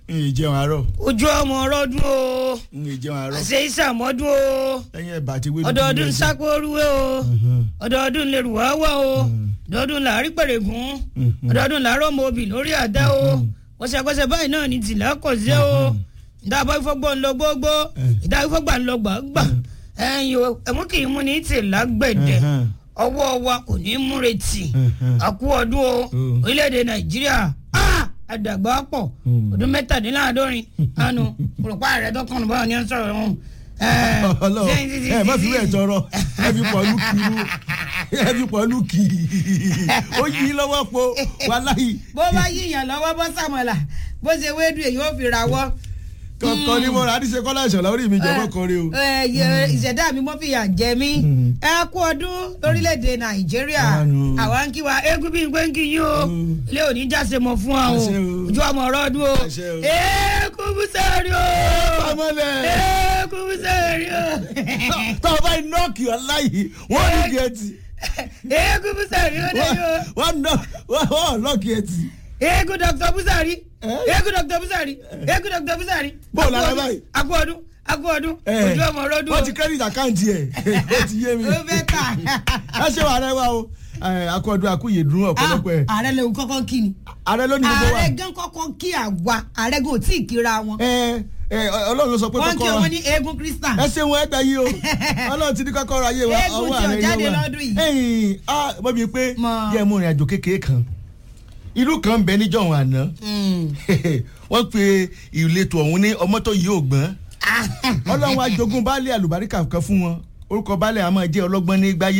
n ì jẹun àárọ̀ ojú ọmọ ọrọdún o n ì jẹun àárọ̀ àṣẹ ìsàmọdún o lẹ́yìn ẹ̀bà àti ewédú. ọdọọdún sákóoruwé o ọdọọdún lèrú wáwá o ọdọọdún làárí pèrègùn ọdọọdún làárọ̀ ọmọ obì lórí àdá o kọsẹkọsẹ báyìí náà ní tìlá kọsẹ o ìdáàbọ̀ ìfọgbọ́n ń lọ gbogbo ìdáàbọ̀ ìfọgbà ń lọ gbàgbà ẹ̀yìn o ẹ̀mú kì í mú ní tìlá gbẹ̀dẹ̀ ọwọ́ wa kò ní í múretì àkú ọdún o orílẹ̀-èdè nàìjíríà àdàgbà pọ̀ ọdún mẹ́tàdínláàádọ́rin àánú òrùpa rẹ̀ dọ́kàn báwọn ni ó ń sọ̀rọ̀ ọ̀hún. ọlọ́run ẹ má fi wẹ̀ tọrọ ẹ fi pọ̀ lùkì ẹ fi pọ̀ lùkì ó yí lọ́wọ́ po wàláyé. bó bá yíyan lọ́wọ́ bọ́ sàmọ̀là bó ṣe wéédú èyí ó fi rawọ́. kọ̀ọ̀kan ni mo rà á ní ṣe kọ́lá ìṣọ̀lá orí mi jẹ́ mọ́kànrin o. ẹ, ẹ, ìṣẹ̀dá mi mọ́ fìyà jẹ mí ẹ kú ọdún lórílẹ̀‐èdè nàìjíríà Àánú. àwa ń kí wa eégún bí n pé ń kí yín o ilé òní jáse mọ̀ fún wa o Àṣẹ o. ojú ọmọ ọ̀rọ̀ ọdún o Àṣẹ o. eégún búsẹ̀rì o ọmọlẹ̀ eégún búsẹ̀rì o tó o bá yí nọ́ọ̀kì ọláyé wọ́n ní gẹ̀ẹ́tì eégún búsẹ̀rì o lẹ́yìn o wọ́n nọ́ wọ́n lọ́ọ̀kì ẹ̀tì. eégún dr busari Eh? eégún dr busari eégún dr busari Bó o lára Akú ọdún, báyìí? akú ọdún akú ọdún ojú ọmọ ọ̀rọ̀ ọdún o wọ́n ti credit account ẹ̀ ó ti yé mi. ó fẹ́ tà. ẹ ṣe wà rẹ wa o akọọdún akúyè dùn ọ̀pọ̀lọpọ̀ ẹ̀ ààrẹ lòun kọ́kọ́ kí ni ààrẹ ló ní gbogbo wa. ààrẹ gan kọ́kọ́ kí àwa ààrẹ gan ò tí ì kíra wọn ẹ ẹ ọlọ́run ló sọ pé wọ́n kí kọ́kọ́rọ́ wọn ní eégún christian ẹ ṣe wọn ẹgbẹ́ yìí o ọlọ́run ti ní kọ́kọ́rọ́ ayé wa Eégún tí ò jáde lọ́dún yìí. ẹyìn ah mọ̀ mi pé Mọ̀. yẹ mú ìrìn àjò kékeré kan ìlú kan ń bẹ níjọ̀hún àná wọ́n pe ìletò ọ̀hún ní ọmọ́tò yìí ò gbọ́n ọlọ́run ajogún baálé àlùbáríkà kan fún wọn orúkọ baálé àmọ́ jẹ́ ọlọ́gbọ́n ní gbáyé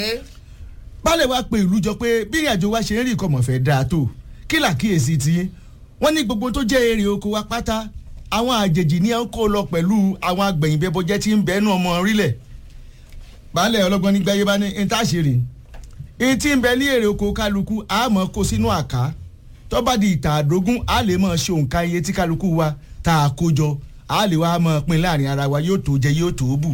baálé wa pe ìlú jọ pé bí ìrìn àjò wa ṣe ń rí ìkọmọ̀ fẹ́ dáa tó kí làkíyèsí tí wọ́n ní gbogbo tó jẹ́ èrè oko wa pátá àwọn àjèjì ní à ń kó lọ pẹ̀lú àwọn agbẹ̀yìnbẹ́bọjẹ́ tí ń bẹ́nu ọmọ orílẹ̀ baálé ọlọ́gbọ́n ní gbáyé bá ní ní tá a ṣe rè é tí ń bẹ ní èrè oko kálukú a mọ̀ kó sínú àká tó bá di ìta àdógún a lè mọ̀ ṣe òǹkà iye tí kálukú wa tá a kó jọ a lè wá mọ̀ pín láàrin ara wa yóò tó jẹ yóò tó bù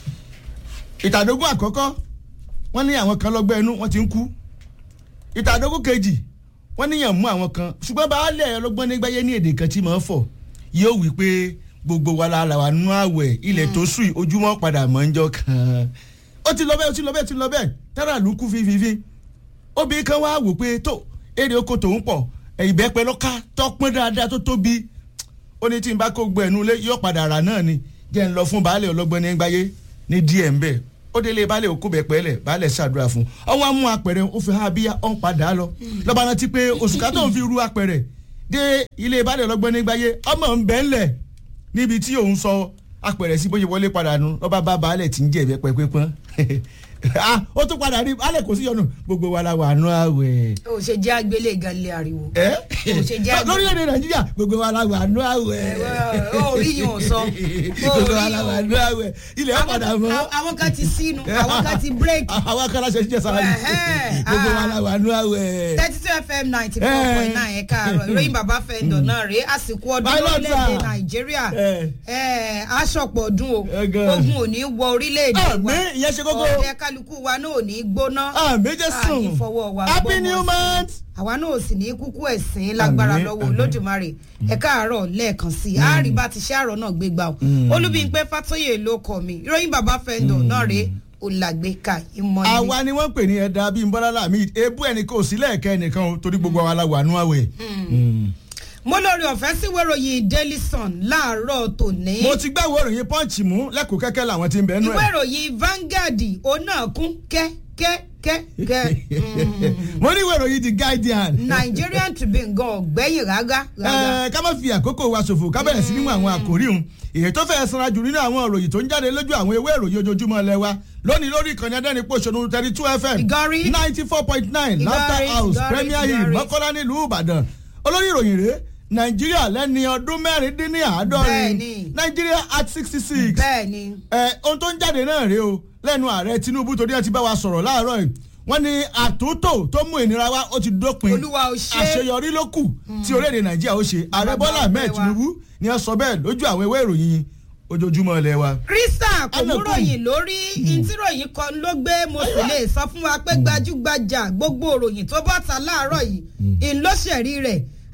ìtàdógún àkọ́kọ́ wọ́n ní àwọn kan lọ́gbẹ́ inú wọ́n ti ń kú ìtàdógún kejì wọ́n níyàn mú àwọn kan ṣùgbọ́n baálé ọlọ́gbọ́n nígbàyé ní èdè kan tí mò ń fọ̀ yóò wí pé gbogbo wa la là wà nú àwẹ̀ ilẹ̀ tó sùn ojúmọ́ padà mọ́ ń jọ kan ó ti lọ bẹ́ẹ̀ ó ti lọ bẹ́ẹ̀ ó ti lọ bẹ́ẹ̀ tára lù kú fífífí obìnrin kan wá wò pé tó èrè oko tòun pọ̀ ìbẹ́pẹ lọ́ka tọ́pọ́n dáadáa tó tóbi ó ní tí n bá kó gbọ́ ẹnu lé yóò padà rà náà ni jẹ́ ń lọ fún baálé ọlọ́gbọ́n nígbàyé ní díẹ̀ ń bẹ̀ ó délé baálé òkú bẹ̀ pẹ́lẹ̀ baálé ṣàdúrà fún ọwọ́ á mú apẹ̀rẹ̀ ó fi há bíyá ó ń padà lọ lọ́ba rántí pé oṣù ká tó ń fi ru apẹ̀rẹ̀ dé ilé baálé ọlọ́gbọ́n nígbàyé ọmọ ń bẹ́ ńlẹ̀ níbi tí òun sọ apẹ̀rẹ̀ sí bóyá wọlé padà nu lọ́ba bá baálé tí ń jẹ́ ìbẹ́pẹ́ pípọ́n ah ó tún padà rí baálé kò sí yọnu gbogbo wa la wà nù àwẹ̀ o ṣe jẹ́ agbélé gan lé ariwo ẹ Kò ṣe jẹ́ àgbẹ̀. lórílẹ̀‐èdè nàìjíríà gbogbo wa la wà nù àwẹ̀ Ẹ, ó rí yín ò sọ. Ó gbogbo wa rí la yín wà ò. nù àwẹ̀ ilẹ̀ ó padà mọ́ Àwọn- àwọn kan ti sínú àwọn kan ti bírèkì àwọn akọ́lá ṣe jíjẹ sára yìí Ẹ̀hẹ́, gbogbo wa ah. la wà nù àwẹ̀. thirty two fm ninety four point nine ẹ̀ka àárọ̀ ìròyìn bàbá fẹ́ndọ̀ náà rèé àsìkò ọdún Pilot, lórílẹ̀‐èdè sir. nàìjíríà Eh. Eh, aṣọ̀pọ̀ ọdún o Eh, gan. ogun ò ní wọ orílẹ̀‐èdè wa àmì ìyẹn ṣe kókó ọ̀dẹ kálukú wa náà ò ní gbóná àmì jẹ́ sùn àní fọwọ́ wa happy gbọ́mọ new sí. month. àwa náà ò sì ní kúkú ẹ̀sìn lágbára Àmín, lọ́wọ́ àmín. olódùmarè ẹ̀ka àárọ̀ lẹ́ẹ̀kan sí i àárí bá ti ṣe àárọ̀ náà gbé gbà ó olúbíńpẹ́ fàtóyè ló kọ mi ìròyìn bàbá fẹ́ndọ̀ náà rèé olàgbéka ìmọ̀ níbi. àwa ni wọ́n ń pè ní ẹ̀dá bíi bọ́lá làmì ebú ẹnì kò sí lẹ́ẹ̀kẹ́ ẹnìkan o torí gbogbo àwa la wà nù àwẹ̀. mo lórí ọ̀fẹ́ sí wéròyìn daily sun láàárọ̀ tòní. mo ti gbàwé ìròyìn pọ́ǹchì mú lẹ́kọ̀ọ́ kẹ́kẹ́ làwọn ti ń bẹ́ẹ̀ nù ìwé ẹ̀. ìròyìn Vanguard òun náà kún kẹ́kẹ́kẹ́kẹ́. mo ní ìwé ìròyìn the guardian. Nigerian Tribune gan ọ̀gbẹ́yìn rárá. rárá. Ẹ, ká má fi àkókò wa ṣòfò ká bẹ̀rẹ̀ sí níwọ̀n àwọn àkòrí òun èyí tó fẹ́ sanra jù nínú àwọn ìròyìn tó ń jáde lójú àwọn ewé ìròyìn ojoojúmọ́ ilẹ̀ wa lónìí lórí ìkànnì adẹ́nipòṣónú thirty two fm Ìgọ̀rí. ninety four point nine Ìgọ̀rí, laughter house Ìgọ̀rí, premier hill Ìgọ̀rí. mọ́kọ́lá nílùú ìbàdàn olórí ìròyìn rèé nàìjíríà lẹ́ni ọdún mẹ́rin dín ní àádọ́rin Bẹ́ẹ̀ni. nàìjíríà at sixty six bẹ́ẹ̀ ni ẹ ohun tó ń jáde náà rèé o lẹ́nu ààrẹ tinubu torí ẹ ti bá wa sọ̀rọ̀ láàárọ̀ yìí wọ́n ní àtúntò tó mú ìnira wá ó ti dópin Olúwa ó ṣe. àṣeyọrí ló kù tí orílẹ̀-èdè nàìjíríà ó ṣe ààrẹ Bàbá bọ́lá ahmed ọpẹ́ wa. tinubu ni ẹ sọ bẹ́ẹ̀ lójú àwọn ìwé ìròyìn ojoojúmọ́ ilẹ̀ wa. Krista kò Anna mú ròyìn lórí ntíròyìn kan ló gbé mo sì lè sọ fún wa pé gbajúgbajà gbogbo ròyìn tó bọ́ ta láàárọ̀ yìí ńlọ́sẹ̀rí rẹ̀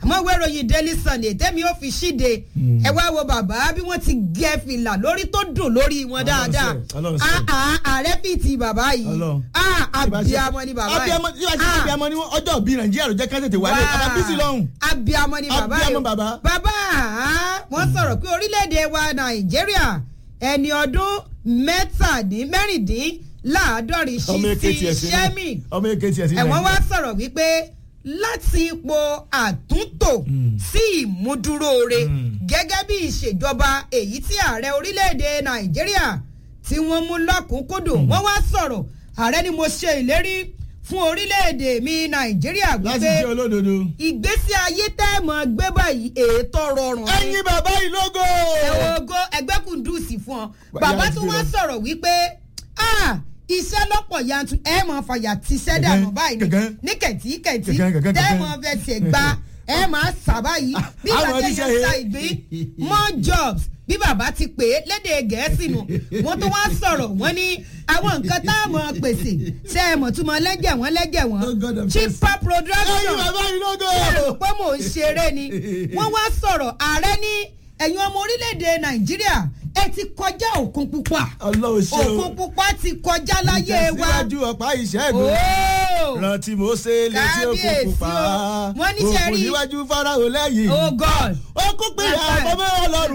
àmọ́ ìwé ìròyìn daily sunday tẹ́mi ó fi ṣíde ẹ wá wo bàbá bí wọ́n ti gẹ fìlà lórí tó dùn lórí wọn dáadáa Ọlọ́run ṣe. Ah, ah, ààrẹ fìtì bàbá yìí Ọlọ́run. Ah, abiyamọ ni bàbá yìí abiyamọ tí wàá ṣe Ah, abiyamọ ni wọn ọjọ́ bíi nàìjíríà ló jẹ́ ká tètè wálé Wow. bàbá bísí lọ́hùn. abiyamọ ni bàbá Abiyamọ yìí bàbá. bàbá ah, wọ́n sọ̀rọ̀ pé orílẹ̀-èdè wa nàìjíríà ẹni ọdún mẹ́tàdín mẹ́rìndínláàádọ́rin ọmọ ṣí èké sí tiẹ̀ sí sẹ́mì ọmọ èké tiẹ̀ sí ẹ̀wọ̀n wá nàìjíríà. sọ̀rọ̀ wípé láti ipò àtúntò sí ìmúdúróore gẹ́gẹ́ bí ìṣèjọba èyí tí ààrẹ orílẹ̀-èdè nàìjíríà tí wọ́n mú lọ́kùnkúndùn wọ́n wá sọ̀rọ̀ ààrẹ ni mo ṣe ìlérí fún orílẹ̀-èdè mi nàìjíríà láti wípé jẹ́ olódodo. ìgbésí ayé tẹ́ ẹ mọ̀ gbé báyìí ètò rọrùn ni ẹyin bàbá yìí lógo. ẹ̀wọ̀n ogo ẹgbẹ́ kùndùsì fún ọ Wà- bàbá yára tó ti wá gbé lọ. sọ̀rọ̀ wípé ah, iṣẹ́ lọ́pọ̀ yanturu ẹ mọ̀ fàyà tíṣẹ́ dànù Gẹ̀gẹ́, báyìí ni gẹ̀gẹ́. ní kẹ̀tí kẹ̀tí Gẹ̀gẹ́, gẹ̀gẹ́, tẹ́ gẹ̀gẹ́. mọ̀ fẹsẹ̀ gba ẹ máa sábà yìí bí Àwọn bàtẹ́ oníṣẹ́ yẹn yẹn. sa ìgbín more jobs bí bàbá ti pè é lédè gẹ̀ẹ́sì nù wọ́n tó wá sọ̀rọ̀ wọ́n ní àwọn nǹkan tá a mọ̀ pèsè ṣe é mọ̀ tún mọ̀ lẹ́jẹ̀ wọ́n lẹ́jẹ̀ Oh, God wọ́n of cheaper ẹyin production bàbá yìí lógo. rò pé mò ń ṣeré ni wọ́n wá sọ̀rọ̀ ààrẹ ní ẹ̀yin ọmọ orílẹ̀-èdè nàìjíríà ẹ ti kọjá òkun pupa ọlọ́run ṣe o. òkun pupa ti kọjá láyé wa ìtẹ̀síwájú ọ̀pá ìṣẹ́gun. ooo rántí mo ṣe létí òkun Kábíyèsí pupa. o. Wọ́n ní ṣe òkun rí- níwájú fáráhùn lẹ́yìn. oh god ó kó pé àbọ̀mọ́ ọlọ́run.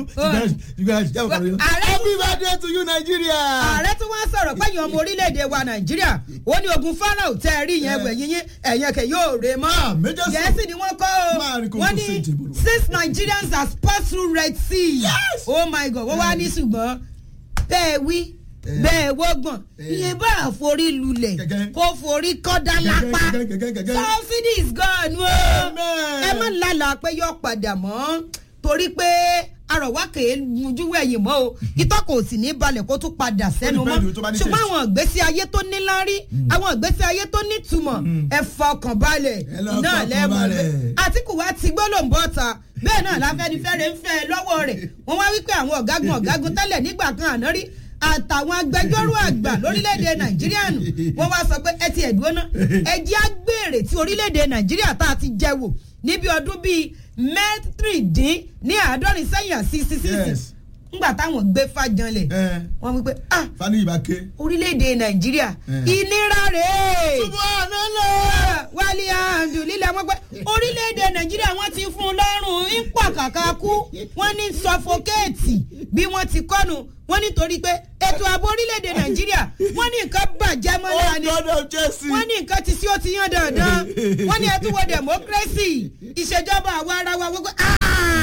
Ààrẹ- happy birthday to you Nigeria. ààrẹ tí wọ́n sọ̀rọ̀ pé ẹ̀yin ọmọ orílẹ̀-èdè wa nàìjíríà ó ní ogun farao tẹ́ ẹ rí yẹn wẹ̀ yín yín ẹ̀yẹn kẹ̀ yóò rè mọ́ Ah, Major Sọ- gẹ̀ẹ́sì ni wọ́n kọ́ Máa rí o kókó wọ́n ní sí ìdìbò. six nigerians has passed through red sea Yes! oh my god wọ́n wá ní ṣùgbọ́n bẹ́ẹ̀ wí bẹ́ẹ̀ wọ́gbọ̀n iye bá àforí lulẹ̀ Gẹ́gẹ́. kó forí kọ́dá lápá Gẹ́gẹ́, gẹ́gẹ́, gẹ́gẹ́. subsidy is gone o Amen. ẹ má lálàá pé yóò padà mọ́ torí pé arọ̀wá kèé mojú wẹ̀yìn mọ́ o ìtọ́ kò sì ní balẹ̀ kó tún padà sẹ́nu mọ́ depend tó bá ní ṣùgbọ́n taste. àwọn ìgbésí ayé tó níláárí àwọn ìgbésí ayé tó nítumọ̀ ẹ fọkàn balẹ̀ Ẹ lọ náà fọkàn lẹ́mọ̀ balẹ̀. àtìkù wa ti gbólóǹbọ̀ ta bẹ́ẹ̀ náà láfẹ́nifẹ́re ń fẹ́ lọ́wọ́ rẹ̀ wọ́n wá wípé àwọn ọ̀gágun ọ̀gágun tẹ́lẹ̀ nígbà kan àná rí àtàwọn agbẹjọ́rò àgbà lórílẹ̀‐èdè nàìjíríà nù wọ́n wá sọ pé ẹ ti ẹ̀dúró ná ẹ jẹ́ àgbèrè tí orílẹ̀‐èdè nàìjíríà tá a ti jẹ wò níbi ọdún bíi mẹ́tìrìndín ní àádọ́rin sẹ́yìn àti sísísì Yes. ńgbà táwọn gbé fàjànlẹ̀ ẹ wọ́n wípé ah fani ìbáké. orílẹ̀‐èdè nàìjíríà Eh. ìnira rèé subhanallah. wálé àǹdù lílẹ̀ wọ́n pẹ́ orílẹ̀-èdè nàìjíríà wọ́n ti fún un lọ́rùn ń pọ̀ kàkà kú wọ́n ní sọfọkẹ́ẹ̀tì bí wọ́n ti kọ́nu wọ́n nítorí pé ètò ààbò orílẹ̀-èdè nàìjíríà wọ́n ní nǹkan bàjẹ́ mọ́lá oh ni god of Chelsea. wọ́n ní nǹkan ti sí ó ti yán dandan wọ́n ní ẹtú wo democracy ìṣèjọba àwa ara wa wọ́n pẹ́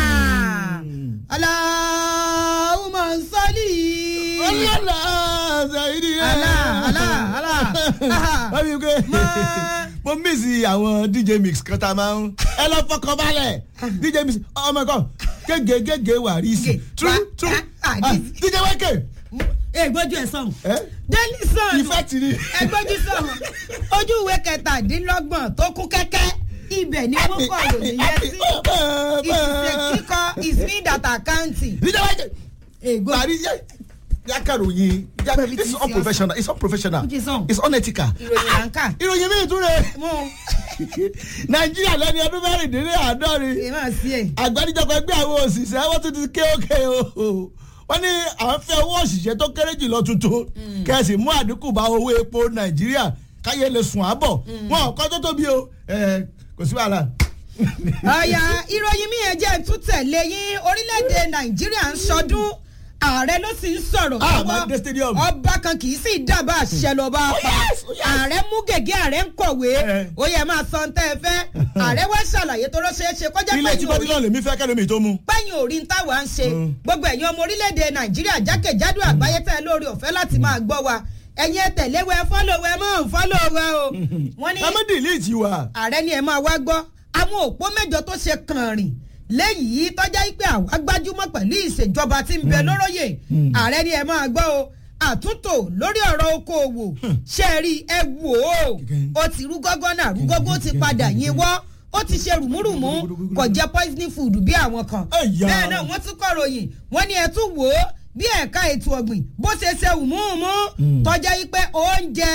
aláhùnmọ̀ sọ́lì ọlọ́lá ṣàìdí ẹ̀. alá alá alá wọ́n fi pé Mọ́- mo mísì àwọn dj mix kan tá a máa ń ẹ lọ fọkàn balẹ̀ dj mix ọmọ ẹ̀kọ́ gègé gègé wà rí sí Gè- tú wá- tú ah, ah, Ah, this- dj wẹ́kẹ̀ ègbójú ẹ̀ sọ̀hún ẹ daily sun ìfẹ́ tì ní. ẹgbẹ́jú sọ̀rọ̀ ojú ìwé kẹtàdínlọ́gbọ̀n tó kún kẹ́kẹ́ ibẹ̀ ni wọ́n kọ̀ ròyìn yẹn sí ìṣiṣẹ́ kíkọ ìsìn data àkáǹtì dj wẹ́kẹ̀ ègbó parí yẹ yàkàròyìn Pẹ̀lú it's ti unprofessional it's unprofessional Which is on? it's unethical. ìròyìn là ń kà ìròyìn mi tún rè mú nàìjíríà lẹ́ni ọdún mẹ́rìndínláàádọ́rin èèmọ̀ sí ẹ̀ àgbáríjọpọ̀ ẹgbẹ́ àwọn òṣìṣẹ́ wọ́n tún ti ké òkè o wọ́n ní àwọn fẹ́ owó òṣìṣẹ́ tó kéré jùlọ tuntun kẹ̀sì mú àdínkù bá owó epo nàìjíríà káyé lè sùn àbọ̀ wọn ò kọ́ tó tóbi o ẹ, kò sí wàhálà. ọ̀yà ìròyìn mi yẹn jẹ́ tún tẹ̀lé yín orílẹ̀-èdè nàìjíríà ń sọdún ààrẹ ló sì ń sọ̀rọ̀ Ah, lọ́wọ́. Mande Stadium. ọba kan kì í sì dábàá àṣẹ lọ́ba Oh, pa yes, oh, yes. ààrẹ mú gègé ààrẹ ń kọ̀wé Eh. ó yẹ máa sọ ntẹ́ ẹ fẹ́ ààrẹ wá ṣàlàyé tó rọ́ṣẹ́ ṣe kọjá ilé tí pẹ̀yìn bọ́dí òrí náà lèmi fẹ́ kẹ́lómi tó mú. pẹ̀yìn òrí ń táwa ń ṣe Mm. gbogbo ẹ̀yin ọmọ orílẹ̀-èdè nàìjíríà jákèjádò àgbáyé tẹ́ ẹ lórí ọ̀fẹ́ láti máa gbọ́ wa ẹ̀yin ẹ tẹ̀lé wẹ fọ́lọ̀ wẹ mọ́ fọ́lọ̀ wẹ o wọ́n ní ẹ má dìlíìtì wa. ààrẹ ni ẹ máa wá gbọ́ àwọn òpó mẹ́jọ tó ṣe kàn rìn léyìí tọ́já pé àwa gbájúmọ́ pẹ̀lú ìṣèjọba tí ń bẹ lóróyè ààrẹ ni ẹ máa gbọ́ o àtúntò lórí ọ̀rọ̀ okòòwò ṣe rí ẹ wò ó ó ti rú gọ́gọ́nà rú gọ́gọ́ ó ti padà yín wọ́ ó ti ṣe rùmúrùmú kò jẹ́ poisoning food bí àwọn kan Ẹ̀yà. bẹ́ẹ̀ náà wọ́n tún kọ̀ròyìn wọ́n ní ẹ tún wò ó bí ẹ̀ka ètò ọ̀gbìn bó ṣe ṣe wùmúùmú Mm. tọ́jà yìí pé oúnjẹ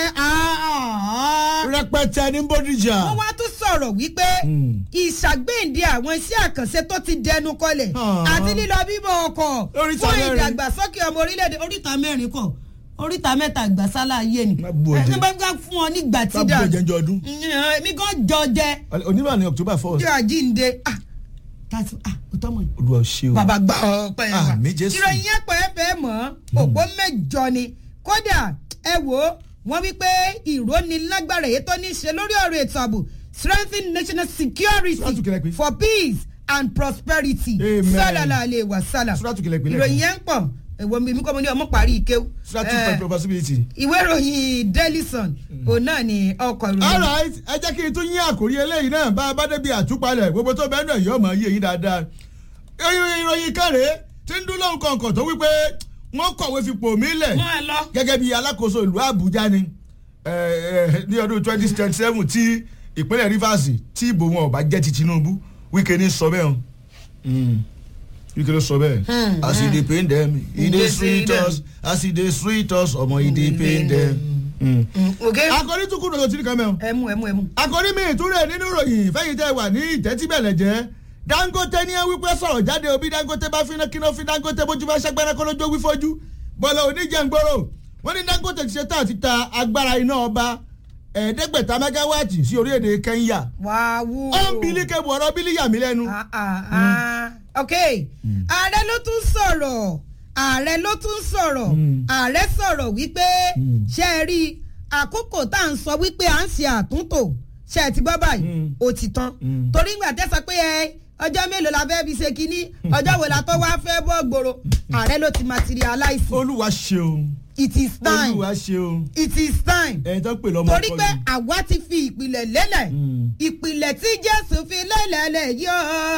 àá rẹpẹtẹ ní bódìjà. wọ́n wá tún sọ̀rọ̀ wípé Mm. ìṣàgbéǹde àwọn iṣẹ́ àkànṣe tó ti dẹnu kọlẹ̀ Ah. àti lílọ bíbọ̀ ọkọ̀ Oríta fún mẹ́rin. ìdàgbàsókè ọmọ orílẹ̀-èdè oríta mẹ́rin kọ̀ oríta mẹ́ta ìgbàsálà ayé ni Má bu òjé. ẹ bá gbà fún ọ nígbà tí bá dà bọ̀ jẹ́njọ́ ọdún. èmi gan jọ jẹ onímọ̀ ní october first. jọ àjíǹde ah tàbí ah òtọ́ mọ̀ yìí olúwa ò ṣe o. bàbá gbà ọ pẹ́ Ah, mi Jésù. ìròyìn yẹn pẹ́ fẹ́ mọ́ òpó mẹ́jọ ni kódà ẹ wò ó wọ́n wí pé ìrónilágbára èyí tó ní í ṣe lórí ọ̀rọ̀ ètò ààbò strengthen national security Sùràtù kìlẹ̀ pé. for peace and prosperity Amen. sálàlà àlè wà sálà Sùràtù kìlẹ̀ pé lẹ́ẹ̀kan. ìròyìn yẹn ń pọ̀ èwo mi kọ́ mo ní ọmọ parí ìkéw strategy Eh, for possibility. ìwé ìròyìn daily sun òun náà ni ọkọ̀ ìròyìn alright ẹ jẹ́ kí n tún yín àkórí eléyìí náà bá a bá débi àtúpalẹ̀ gbogbo tó bẹ́ẹ̀ náà yóò máa yé yín dáadáa. ìròyìn ìròyìn kẹrẹ tí ń dún lóhùn kọ̀ọ̀kan tó wípé wọ́n kọ̀wé fipò mí lẹ̀ mọ́ ẹ lọ. gẹ́gẹ́ bí alákòóso ìlú àbújá ni eh, eh, ní ọdún twenty twenty seven tí ìpínlẹ̀ rivers tí ìbò wọn ò bá jẹ́ ti tinubu wíkẹ́ ní sọ bẹ́ẹ̀ o Mm. wíkẹ́ ló sọ bẹ́ẹ̀ Hmm, as e dey pain dem e E dey dey sweet sweet us as e dey sweet us ọmọ e dey pain dem. Mm. ok akọni tún kúrò lọ́tí nìkan mẹ́wọ̀n ẹ mú ẹ mú ẹ mú. akọni mi ìtúrẹ̀ nínú ìròyìn fẹ́yìn tẹ́ wà ní ìtẹ́tíbẹ̀lẹ̀ jẹ́ dangote ní wípé sọ̀rọ̀ jáde òbí dangote bá fi kíná fi dangote bójú bá ṣẹ́gbẹ́rẹ́ kó lójó wí fojú bọ́lá oníjẹ̀ngbòrò wọ́n ní dangote ti ṣe tá àti ta agbára iná ọba ẹ̀ẹ́dẹ́gbẹ̀ta mẹ́gáwáàtì sí orílẹ̀-èdè kenya wàá wú. ó ń bilí kẹ́bù ọ̀rọ̀ bílí yà mí lẹ́nu. Ah, ah, ah. ok ààrẹ ló tún sọ̀rọ̀ ààrẹ ló tún sọ̀rọ̀ Mm. ààrẹ sọ̀rọ̀ wípé Mm. ṣe é rí àkókò tá à ń sọ wípé à ń ṣe àtúntò ṣe é ti gbọ́ báyìí Mm. ó ti tán Mm. torí ìgbà tẹ́sán pé ẹ ọjọ́ mélòó la fẹ́ fi ṣe kínní ọjọ́ wo la tó wá fẹ́ bọ́ gbòòrò ààrẹ ló ti materialize olúwa ṣeun it is time olúwa ṣeun it is time ẹ̀yin tó ń pè lọ́mọ torí ọkọ pé ni. àwa ti fi ìpìlẹ̀ lélẹ̀ Mm. ìpìlẹ̀ tí jésù fi lélẹ̀ lẹ̀ yọ.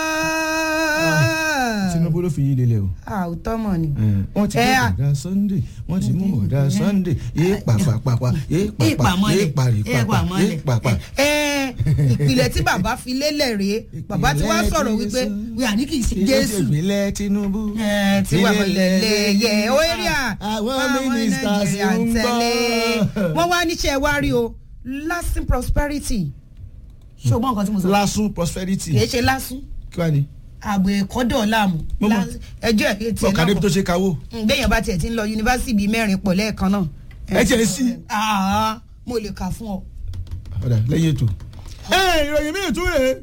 tinubu ló fi yín lélẹ̀ o. àwùtọ́ mọ̀ ni. wọ́n ti Ẹ mú à. ọ̀dà sunday wọ́n ti mú ọ̀dà sunday yé pàpàpàpà yé pàpà yé paripàpà yé pàpà. ẹ ìpìlẹ̀ tí bàbá fi lélẹ̀ rèé bàbá tí wàá sọ̀rọ̀ wípé wíwà ní kì í ṣe jésù. ìpínlẹ̀ tinubu. Ẹ, tí wàá lélẹ̀ yẹ orí à àwọn ministers Nàìjíríà ń tẹ̀lé. gbọ́. wọ́n wá níṣẹ́ wá rí o lasting prosperity. ṣé o gbọ́ nǹkan tí mo sọ. lasun prosperity kì í ṣe lásún kí wàá ní. àgbò ẹ̀kọ́dọ̀ láàmú Mo mọ̀. ẹjọ́ ẹ̀ tiẹ̀ ọ̀kadà ibi tó ṣe kawó. gbẹ̀yìn bá tiẹ̀ ti ń lọ yunifásitì bíi mẹ́rin pọ̀ lẹ́ẹ̀kan náà. ẹ tiẹ̀ sí. Ah, mo lè kà fún ọ. ọ̀dà lẹ́yìn ètò. ẹ ìròyìn míì tún rèé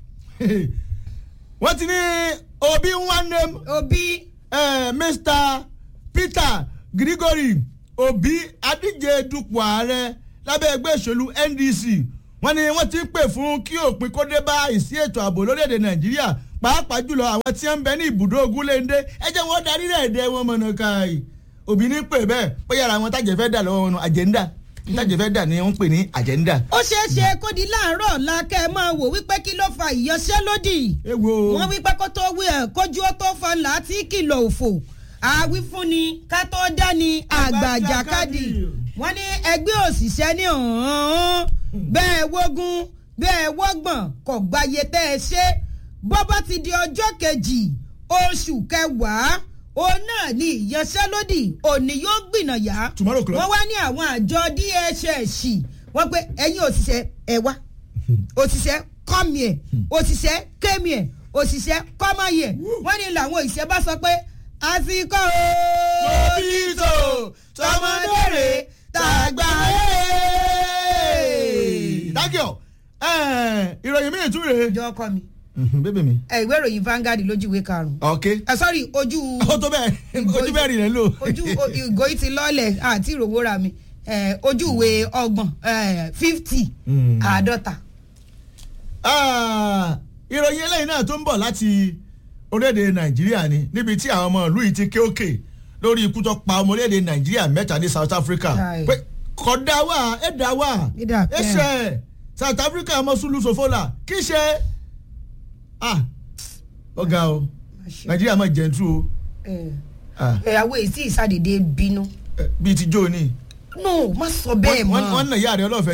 wọ́n ti ní obi nwannem òbí eh, mr peter gregory obi adíje dupò ààrẹ lábẹ́ ẹgbẹ́ ìṣèlú ndc wọ́n ní wọ́n ti ń pè fún kí òpin kó dé bá ìsí ètò ààbò lórílẹ̀‐èdè nàìjíríà pàápàá jùlọ àwọn tí ń bẹ ní ibùdó ogunléndé ẹ jẹ́ wọ́n darí rẹ̀ dẹ́ wọn mọ̀nà káàyè òbí ní pè bẹ́ẹ̀ bóyá ara àwọn tájẹ̀ fẹ́ dà lọ́wọ́ wọn àjẹ́ndà tájẹ̀ fẹ́ dà ni wọ́n ń pè ní àjẹ́ndà. ó ṣeé ṣe kó di láàárọ̀ ọ̀la kẹ́ ẹ máa wò wípé kí ló fa ìyanṣẹ́lódì. ewo wọ́n wípé kó tó wí ẹ̀ kójú ó tó fa láti kìlọ̀ òfò àwífúnni ká tó dání àgbàjàkadì wọ́n ní ẹgbẹ́ òṣìṣẹ́ ní ọ̀hún bẹ́ẹ̀ wógún bẹ́ẹ̀ wọ́gbọ̀n kò gbáyé tẹ́ ẹ ṣe bọ́ bá ti di ọjọ́ kejì oṣù kẹwàá òun náà ní ìyanṣẹ́lódì òní yóò gbìnàyà Tomorrow club. wọ́n wá ní àwọn àjọ dss wọ́n pé ẹ̀yin òṣìṣẹ́ ẹ wá òṣìṣẹ́ come here òṣìṣẹ́ came here òṣìṣẹ́ come here wọ́n ní làwọn òṣìṣẹ́ bá sọ pé àsìkò Tòbítò, tọmọdére, tàgbà ẹ̀. dákìọ̀ ìròyìn míì tún rèé. jọ ọkọ mi bébè mi. ẹ ìwé ìròyìn Vanguard lójú ìwé karùn-ún ok. ẹ sọ́rí ojú ó tó bẹ́ẹ̀ ojú bẹ́ẹ̀ rìn rẹ̀ lò. ojú o- ìgò yìí ti lọ́ọ̀lẹ̀ àti ìròwóra mi ẹ, ojú ìwé ọgbọ̀n fifty Mm. àádọ́ta. Ah, ìròyìn eléyìí náà tó ń bọ̀ láti orílẹ̀-èdè nàìjíríà ni níbi tí àwọn ọmọ ìlú yìí ti ké òkè lórí ikú tó pa ọmọ orílẹ̀-èdè nàìjíríà mẹ́ta ní south africa Right. pé kò dá wà ẹ̀ dá wà Ẹ dà ẹ̀ bẹ́ẹ̀. ṣe south africa ọmọ sulu sofola kì í ṣe ah ọ̀gá o nàìjíríà máa jẹ̀ntú o ẹ ah, ìyàwó èyí tí ìsàdédé bínú eh, bíi ti jó ni no má sọ bẹ́ẹ̀ wọ́n wọ́n mọ́ nà ìyá rẹ̀ ọlọ́fẹ́ jà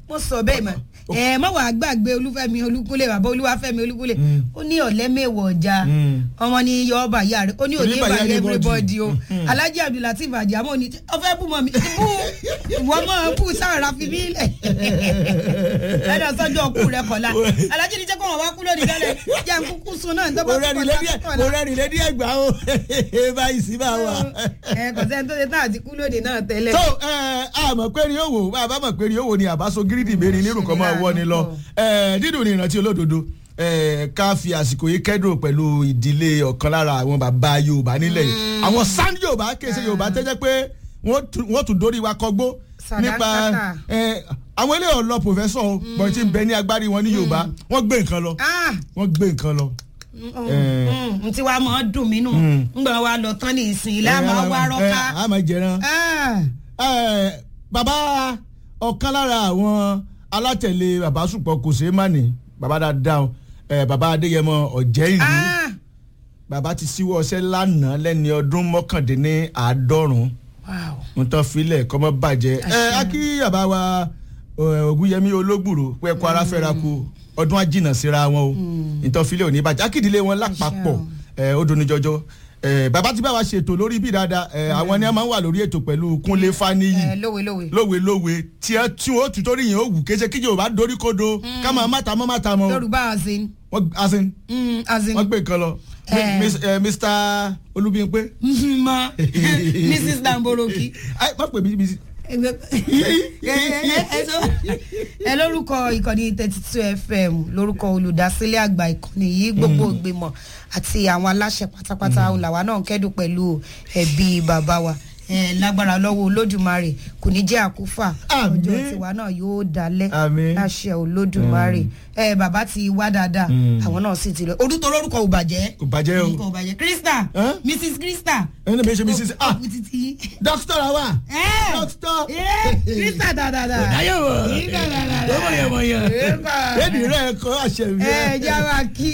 mo sọ bẹ́ẹ̀ mọ̀ ẹ mọ̀ wàá gbàgbé olúfẹ́mi olúkúlẹ̀ bàbá olúwàfẹ́mi olúkúlẹ̀ ó ní ọ̀lẹ́mẹ̀wọ̀ ọjà ọmọ ní yọ ọba ìyá rẹ̀ ó ní òní Oníbàyà ìbàyẹ̀ everybody. everybody o alhaji abdulateef ajamu ni ọfẹ bú mọ mi bú ìwọ mọ bú sára fi mí lẹ ẹdọ sọjọ ọkù rẹ kọlá alhaji ni jẹ kó wọn wá kú lónìí tẹ́lẹ̀ jẹ n kúkú sun náà tó bá mo rẹ́rìn lédí ẹ̀ mo rẹ́rìn lédí ẹ̀ gbà ó báyìí sí bá wà. ẹ kò sẹ́ni tó ṣe tán àti kú lónìí náà tẹ́lẹ̀. so ẹ a mọ̀ pé rí òwò bá a bá mọ̀ pé rí òwò ni àbáso gírídì mẹ́rin nírú kan máa wọ́ ni lọ ẹ dídùn ní ìrántí olódodo ẹ ká fi àsìkò yìí kẹ́dùn pẹ̀lú ìdílé ọ̀kan lára àwọn bàbá yorùbá nílẹ̀ yìí àwọn sand yorùbá kése yorùbá tẹ́jẹ́ pé wọ́n tún- wọ́n tún dórí wa kọgbó nípa Sàdákàtà. ẹ àwọn ilé ọ̀lọ́ pòfẹ́sọ̀ o bọ̀n tí ń bẹ ní agbárí wọn ní yorùbá wọ́n gbé nǹkan lọ ah wọ́n gbé nǹkan lọ. n tí wàá mọ̀ ọ́ dùn mí nù ń gbọ́n wa lọ tán ní ìsìn ilé àmọ́ wa rọ́ká. ẹ, a máa jẹran. Ah, Ẹ, bàbá ọ̀kan lára àwọn alátẹ̀lé bàbá sùpọ̀ kò ṣeé má ní bàbá dáadáa o. Ẹ, bàbá adéyẹmọ ọ̀jẹ́ ìlú ah, bàbá ti síwọ́ ọṣẹ́ lánàá lẹ́ni ọdún mọ́kàndínní àádọ́rùn-ún wow. ń tán filẹ̀ kọ́mọ́ bàjẹ́ ẹ Àṣẹ. á kí bàbá wa ẹ, ògúnyẹmí ológbùrò pé ẹkọ ara fẹ́ra ku ọdún àjìnà síra wọn o ń tán filẹ̀ òní bàjẹ́ akíndílé wọn lápapọ̀ ẹ, ó dùn ní jọjọ ẹ, bàbá ti bá wa ṣètò lórí bí dáadáa ẹ, àwọn ni a máa ń wà lórí ètò pẹ̀lú kúnlé fáníyì ẹ lówe lówe. lówe lówe tí ẹ tí wọn ó tù torí yẹn ó wù kése kíjì ò bá dorí kodo ká máa má ta mọ́ má ta mọ́ yorùbá azin wọ́n asin mm, azin wọ́n gbé nǹkan lọ Eh. Miss- eh, Mr. Olúbíyìnpé ma mrs damboroki. ẹ má pè mí bí ẹ lórúkọ ìkànnì thirty two fm lórúkọ olùdásílẹ̀ àgbà ìkànnì yìí gbogbo ìgbìmọ̀ àti àwọn aláṣẹ pátápátá làwa náà ń kẹ́dùn pẹ̀lú ẹbí bàbá wa ẹ lágbára lọ́wọ́ olódùmarè kò ní jẹ́ àkúfà Àmín. ọjọ́ tiwa náà yóò dalẹ̀ Àmín. láṣẹ olódùmarè ẹ bàbá ti wá dáadáa àwọn náà sì ti lọ orúkọ lórúkọ ò bàjẹ́ kò bàjẹ́ o orúkọ ò bàjẹ́ krista Huh? mrs krista ẹni mi ṣe mi sísè ah ọkùnrin títí dókítà la wà ẹ dókítà ẹ krista dáadáa. dáyọ̀ wọ̀ Krista dáadáa. lọ́mọ̀yẹ̀mọ̀yẹ̀ Eba. ẹni rẹ̀ kọ́ àṣẹ mi ẹ jẹ́ wa kí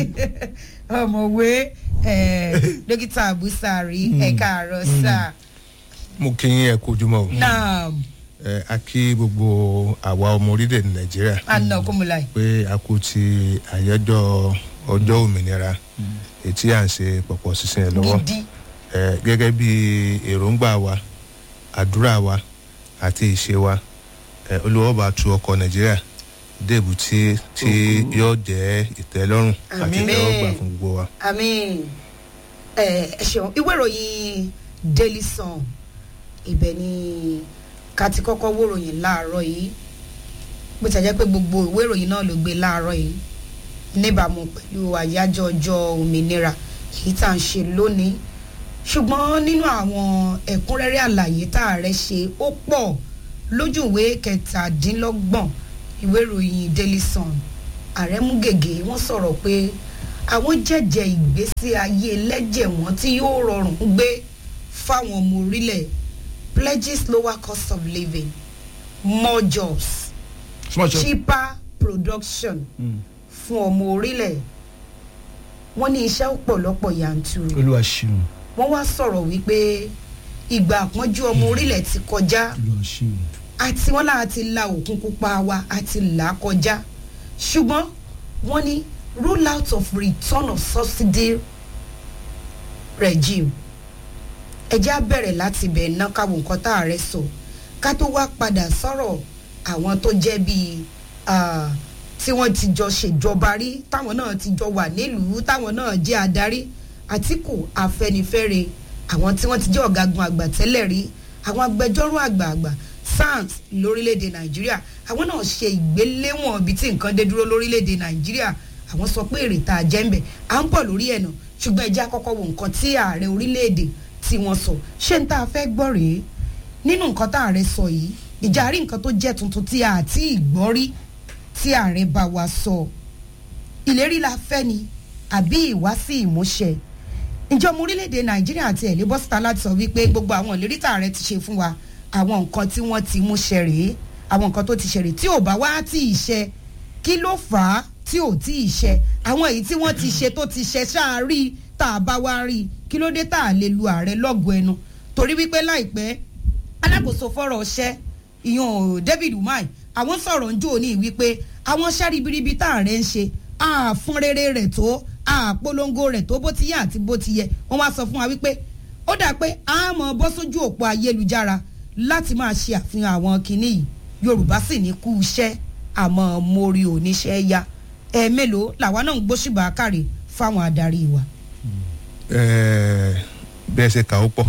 ọmọwé ẹ, dókítà abusari ẹ káàárọ̀ sá mo kí yín ẹ kú ojúmọ́ o náà ẹ a kí gbogbo àwa ọmọ orílẹ̀-èdè nàìjíríà àná kúmùláì. pé a kú ti àyájọ́ ọjọ́ òmìnira ètí à ń ṣe pọ̀pọ̀ sísìn ẹ̀ lọ́wọ́ gidi ẹ gẹ́gẹ́ bí èròǹgbà wa àdúrà wa àti ìṣe wa ẹ olùwọ́ba tu ọkọ̀ nàìjíríà déèbù tí tí yóò jẹ́ ìtẹ́lọ́rùn àti Àmín. ìtẹ́wọ́gbà fún gbogbo wa. àmín ẹ ẹ ṣeun ìwé ìròyìn daily sun ibẹ̀ ni ká ti kọ́kọ́ wòròyìn láàárọ̀ yìí bó ti jẹ́ pé gbogbo ìwé ìròyìn náà ló gbé láàárọ̀ yìí níbàámu pẹ̀lú àyájọ́ ọjọ́ òmìnira èyí tá à ń ṣe lónìí ṣùgbọ́n nínú àwọn ẹ̀kúnrẹ́rẹ́ àlàyé tá a rẹ̀ ṣe ó pọ̀ lójú ìwé kẹtàdínlọ́gbọ̀n ìwé ìròyìn daily sun ààrẹ mú gègé wọ́n sọ̀rọ̀ pé àwọn jẹ́jẹ́ ìgbésí ayé ẹlẹ́jẹ̀ wọn tí yóò rọrùn gbé fáwọn ọmọ orílẹ̀ pledges lower cost of living more jobs small shop cheaper production fún ọmọ orílẹ̀ wọ́n ní iṣẹ́ ọ̀pọ̀lọpọ̀ yanturu olúwa ṣeun wọ́n wá sọ̀rọ̀ wípé ìgbà àpọ́njú ọmọ orílẹ̀ ti kọjá olúwa ṣeun àti wọn láà ti la òkun pupa wa àti là á kọjá ṣùgbọ́n wọ́n ní roll out of return of subsidy regime ẹjẹ́ á bẹ̀rẹ̀ láti bẹ̀ ná káwọn nǹkan tá a rẹ̀ sọ ká tó wá padà sọ̀rọ̀ àwọn tó jẹ́ bíi ah, tí wọ́n ti jọ ṣèjọba rí táwọn náà ti jọ wà nílùú táwọn náà jẹ́ adarí àtìkù afẹnifẹre àwọn tí wọ́n ti jẹ́ ọ̀gágun àgbà tẹ́lẹ̀ rí àwọn agbẹjọ́rò àgbààgbà SANS lórílẹ̀‐èdè nàìjíríà àwọn náà ṣe ìgbéléwọ̀n ibi tí nǹkan dé dúró lórílẹ̀‐èdè nàìjíríà àwọn sọ pé èrè tá a jẹ́ ń bẹ̀ à ń pọ̀ lórí ẹ̀ náà ṣùgbọ́n ẹjẹ́ àkọ́kọ́ wo nǹkan tí ààrẹ orílẹ̀‐èdè tí wọ́n sọ ṣé n tá a fẹ́ gbọ́ rèé nínú nǹkan tá ààrẹ sọ yìí ìjà rí nǹkan tó jẹ́ tuntun tí a àti ìgbọ́ rí tí ààrẹ bá wa sọ ìlérí la fẹ́ ni àbí ìwásí ìmúṣẹ ǹjẹ́ ọmọ orílẹ̀-èdè nàìjíríà àti ẹ̀lẹ́ bọ́sítà láti sọ wípé gbogbo àwọn ìlérí tá ààrẹ ti ṣe fún wa àwọn nǹkan tí wọ́n ti mú ṣẹ rèé àwọn nǹkan tó ti ṣe rèé tí ò bá wá tí ì ṣe kí ló fà á tí ò tí ì ṣe àwọn èyí tí wọ́n ti ṣe tó ti ṣe ṣáà rí tá a bá wá rí kí ló dé tá a lè lu ààrẹ lọ́gọ̀ọ́ ẹnu torí wípé láìpẹ́ alákòóso fọ́rọ̀ ọṣẹ́ ìyọ̀n David Umar àwọn sọ̀rọ̀ ń jò ní wípé àwọn ṣáribiribi tá à rẹ̀ ń ṣe àfún rere rẹ̀ tó àpolongo rẹ̀ tó bó ti yẹ àti bó ti yẹ wọ́n wá sọ fún wa wípé ó dà pé a mọ̀ bọ́ sójú òpó ayélujára láti máa ṣe àfihàn àwọn kinní yìí yorùbá sì ní kú iṣẹ́ àmọ́ mórí oníṣẹ́ ya ẹ̀ẹ́mélòó làwa náà ń gbóṣùbà káre fáwọn adarí wa. Ẹ̀ẹ́, bí ẹ ṣe kà ó pọ̀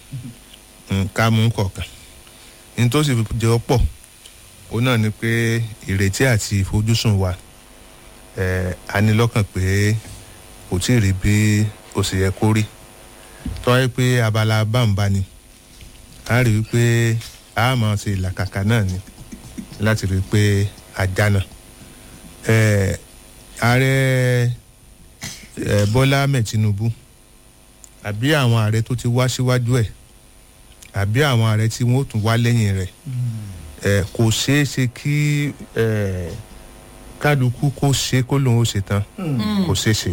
nǹka mú kọ̀ọ̀kan ní tó sì fi jẹ́ ó pọ̀ ó náà ni pé ìrètí àti ìfojúsùn wa ẹ̀ẹ́, a ní lọ́kàn pé kò tí ì rí bí ó sì yẹ kó rí tọ́wọ́ pé abala bámbá ni a rí i pé a máa ṣe ìlàkàkà náà ni láti rí i pé a jáná ẹ̀ẹ́, ààrẹ ẹ̀ẹ́, Bọ́lá Ahmed Tinubu àbí àwọn ààrẹ tó ti wá síwájú ẹ̀ àbí àwọn ààrẹ tí wọ́n ó tún wá lẹ́yìn rẹ̀ ẹ̀ kò ṣeé ṣe kí ẹ̀ kálukú kó ṣe kó lòun ó ṣe tán kò ṣeé ṣe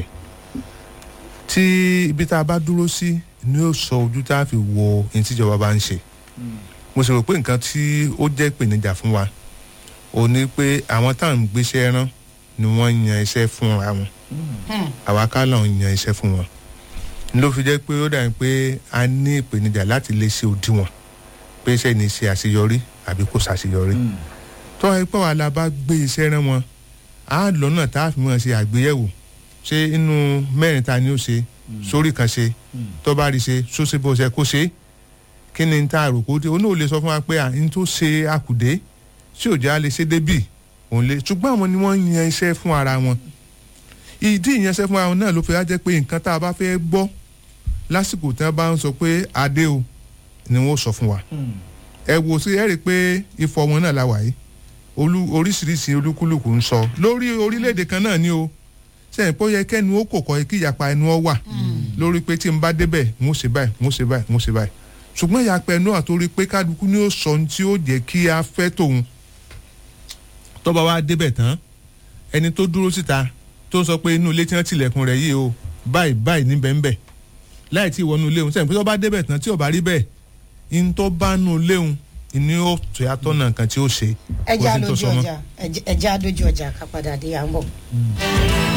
tí ibi tá a bá dúró sí ni ó sọ ojú tá a fi wo ohun tíjọba bá ń ṣe mo sì rò pé nǹkan tí ó jẹ́ ìpèníjà fún wa ò ní pé àwọn táwọn ń gbéṣẹ́ rán ni wọ́n yan iṣẹ́ fúnra wọn àwa ká lọ́n yan iṣẹ́ fún wọn ló fi jẹ́ pé ó dàbí pé a ní ìpèníjà láti lè ṣe òdiwọ̀n pé iṣẹ́ ní ṣe àṣeyọrí àbí kò ṣàṣeyọrí tó wáyé pé wàhálà bá gbé iṣẹ́ rán wọn á lọ́nà tá a fi mọ̀ ṣe àgbéyẹ̀wò ṣé inú mẹ́rin ta ni ó ṣe sórí kan ṣe tó bá rí ṣe sóṣe bó ṣe kó ṣe kí ni tá a rò kó dé òun náà lè sọ fún wa pé à ń tó ṣe àkùdé tí ò jẹ́ a lè ṣe débì òun lè ṣùgbọ́n àwọn ni wọ́n yan iṣẹ́ fún ara wọn ìdí ìyanṣẹ́ fún ara wọn náà ló fi wá jẹ́ pé nǹkan tá a bá fẹ́ gbọ́ lásìkò tí wọ́n bá ń sọ pé adé o ni wọ́n sọ fún wa ẹ wò sí ẹ rí i pé ifọ̀ wọn náà la wà yìí olú oríṣiríṣi olúkúlùkù ń sọ lórí orílẹ̀-èdè kan náà ni o sẹ́yìn pé ó yẹ kẹ́nu ó kò kọ́ kí ìyapa ẹnu ọ wà lórí pé tí n bá débẹ̀ n ó ṣe báyìí n ó ṣe báyìí n ó ṣe báyìí ṣùgbọ́n ìyapa ẹnu àtòrí pé kálukú ni ó sọ ohun tí ó jẹ́ kí a fẹ́ tòun tọ́ba wa débẹ̀ tán ẹni tó dúró síta tó ń sọ pé inú ilé tí wọ́n tilẹ̀kùn rẹ̀ yìí o báyìí báyìí níbẹ̀ ń bẹ̀ láì tí ìwọ́nú léwu sẹ́yìn pé tó bá débẹ̀ tán tí ò bá rí bẹ́ẹ̀ in tó bá nù léwu ni ó tó yàtọ̀ náà nǹkan tí ó ṣe. ẹja kò sí tó lójú sọ mọ́. ọjà ẹja lójú ọjà ká padà dé à ń bọ̀.